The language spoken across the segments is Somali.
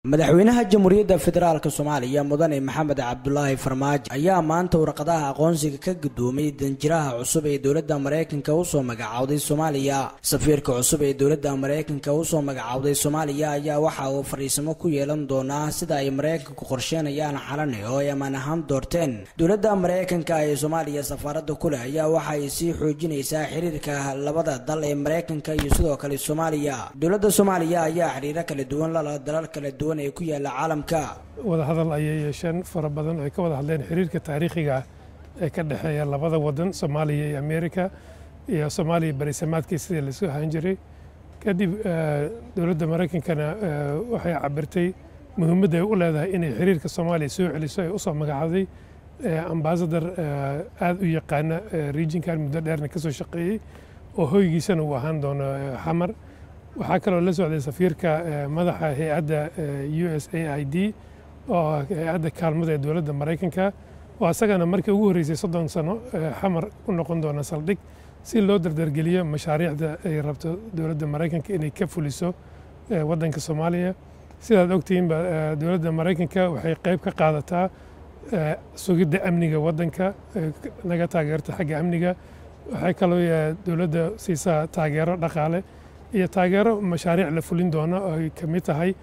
madaxweynaha jamhuuriyadda federaalk soomaaliya mudane maxamed cabdulaahi farmaajo ayaa maanta warqadaha aqoonsiga ka gudoomay danjiraha cusub ee dowladda maraykanka usoo magacowday soomaaliya safiirka cusub ee dowladda maraykanka usoo magacowday soomaaliya ayaa waxa uu fadhiisamo ku yeelan doonaa sida ay maraykanku qorsheenayaan xalane oo ay ammaan ahaan doorteen dowladda maraykanka ee soomaaliya safaaradda ku leh ayaa waxa ay sii xoojinaysaa xiriirka labada dal ee maraykanka iyo sidoo kale soomaaliya dowladda soomaaliya ayaa xiriiro kala duwan lala dalal kala duwan ee ku yaala caalamka wadahadal ayay yeesheen fara badan ay ka wada hadleen xiriirka taariikhiga ah ee ka dhexeeya labada wadan soomaaliya iyo amerika iyo soomaaliya berisamaadkii sidii laisku ahaan jiray kadib dowladda maraykankana waxay cabirtay muhiimadda ay u leedahay inay xiriirka soomaaliya soo celiso ay usoo magacawday ambasador aada u yaqaana regionkan muddo dheerna ka soo shaqeeyey oo hoygiisana uu ahaan doono xamar waxaa kaloo la socday safiirka madaxa hay-adda u s a i d oo hay-adda kaalmada ee dowladda maraykanka oo asagana markii ugu horreysay soddon sano xamar u noqon doona saldhig si loo dardargeliyo mashaariicda ay rabto dowladda maraykanka inay ka fuliso waddanka soomaaliya sidaad ogtihiinba dowladda maraykanka waxay qayb ka qaadataa sugidda amniga waddanka naga taageerta xagga amniga waxay kaloo dowladda siisaa taageero dhaqaale iyo taageero mashaariic la fulin doono oo ay ka mid tahay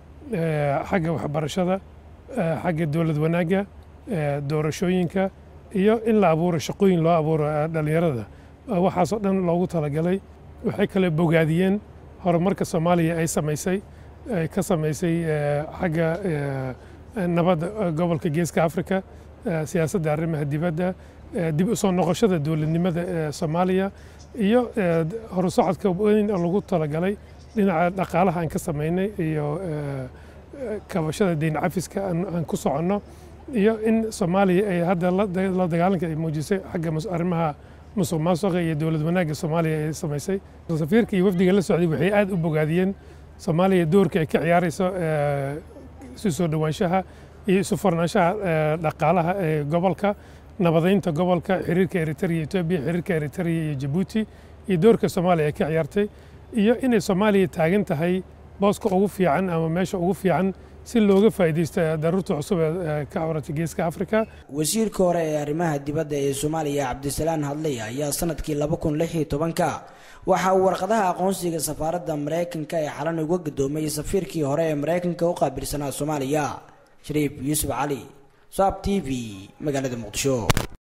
xagga waxbarashada xagga dowlad wanaagga doorashooyinka iyo in la abuuro shaqooyin loo abuuro dhallinyarada waxaasoo dhan loogu talagalay waxay kale bogaadiyeen horumarka soomaaliya ay samaysay ay ka samaysay xagga nabadda gobolka geeska afrika siyaasadda arrimaha dibadda dib u soo noqoshada dowladnimada ee soomaaliya iyo horusocodka weyn oo lagu talagalay dhinaca dhaqaalaha aan ka samaynay iyo kabashada deyn cafiska aan ku soconno iyo in soomaaliya ay hadda la dagaalanka ay muujisay xagga arrimaha musuq maasuqa iyo dowlad wanaagga soomaaliya ay samaysay safiirka iyo wafdiga la socday waxay aad u bogaadiyeen soomaaliya doorka ay ka ciyaarayso isu soo dhowaanshaha iyo isu furnaanshaha dhaqaalaha ee gobolka nabadaynta gobolka xiriirka eritrea etoobiya xiriirka eritrea iyo jabuuti iyo doorka soomaaliya ay ka ciyaartay iyo inay soomaaliya taagan tahay booska ugu fiican ama meesha ugu fiican si looga faa'iidaysto daruurta cusub ee ka cawratay geeska afrika wasiirka hore ee arrimaha dibadda ee soomaaliya cabdisalaan hadley ayaa sanadkii laba kun lix iyo tobanka waxa uu warqadaha aqoonsiga safaaradda maraykanka ee xalan uga gadoomay safiirkii hore ee maraykanka u qaabilsanaa soomaaliya shariif yuusuf cali saab t v magaalada muqdisho